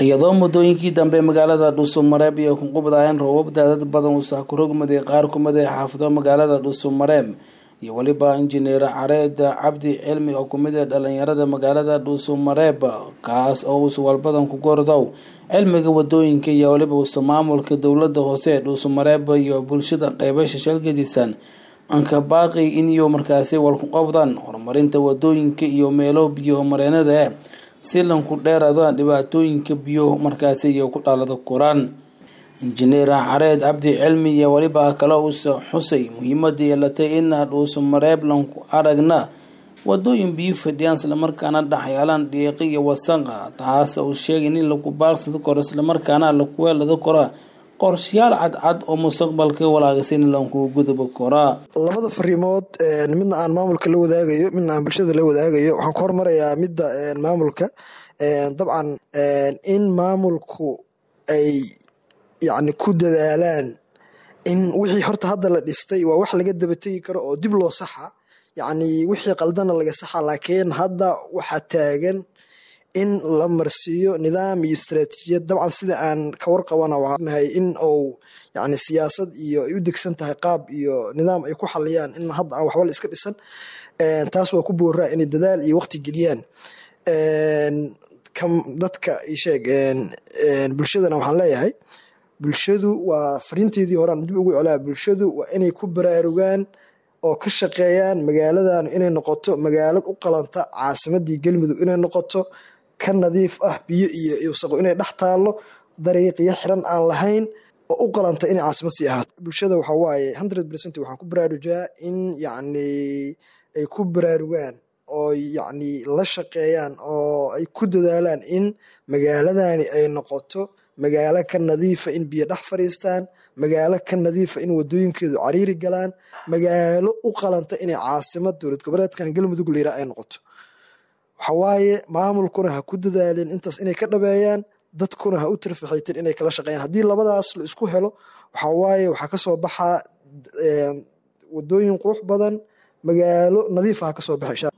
iyadoo muddooyinkii dambe magaalada dhuusamareeb iyo kunqubdaayeen roobab daadad badan uu saakurogmaday qaar kumid ee xaafado magaalada dhuusamareeb iyo weliba injineer careed cabdi cilmi oo kumid ee dhalinyarada magaalada dhuusamareeb kaas oo uusa walbadan ku gordow cilmiga wadooyinka iyo weliba uusa maamulka dowlada hoose ee dhuusamareeb iyo bulshada qeybasha shalgadiisan anka baaqi iniyo markaasi walkuqobdan horumarinta wadooyinka iyo meelo biyo mareenada eh si lanku dheerada dhibaatooyinka biyo markaasi iyo ku dhalada koraan injineer careed cabdi cilmi iyo weliba kale uusa xusay muhiimada yeelatay in dhuusa mareeb lanku aragna wadooyin biyo fadhiyaan islamarkaana dhexyaalaan dhiiqi iyo wasaqa taas uu sheegay in lagu baaqsado karo islamarkaana laku weelado karo qorshayaal cadcad oo mustaqbalka walaagsan lanku guduba koraa labada fariimood midna aan maamulka la wadaagayo midna aan bulshada la wadaagayo waxaan ku hormarayaa midda maamulka dabcan in maamulku ay yacni ku dadaalaan in wixii horta hadda la dhistay waa wax laga daba tegi karo oo dib loo saxa yacni wixii qaldana laga saxa laakiin hadda waxaa taagan in la marsiiyo nidaam iyo istaraatiijiyad dabcan sida aan ka warqabana waanahay in uu yani siyaasad iyo ay u degsan tahay qaab iyo nidaam ay ku xaliyaan in hadda aan waxba la iska dhisan taas waa ku booraa inay dadaal iyo waqti geliyaan dadka isheeg bulshadana waxaan leeyahay bulshadu waa fariinteedii horean dib ugu colaa bulshadu waa inay ku baraarugaan oo ka shaqeeyaan magaaladan inay noqoto magaalad u qalanta caasimadii galmudug inay noqoto ka nadiif ah biyo iyo wasaqo inay dhex taallo dariiqyo xiran aan lahayn oo u qalanta inay caasimad sii ahaato bulshada waxaa waaye hundred percent waxaan ku baraarujaa in yacni ay ku baraarugaan oo yacni la shaqeeyaan oo ay ku dadaalaan in magaaladani ay noqoto magaalo ka nadiifa in biyo dhex fadhiistaan magaalo ka nadiifa in wadooyinkeedu cariiri galaan magaalo u qalanta inay caasimad dowlad goboleedkan galmudug layira ay noqoto waxawaaye maamulkuna ha ku dadaaleen intaas inay ka dhabeeyaan dadkuna ha u tirfaxayteen inay kala shaqeeyaan haddii labadaas la isku helo waxawaaye waxaa kasoo baxaa wadooyin qurux badan magaalo nadiifa ha kasoo baxa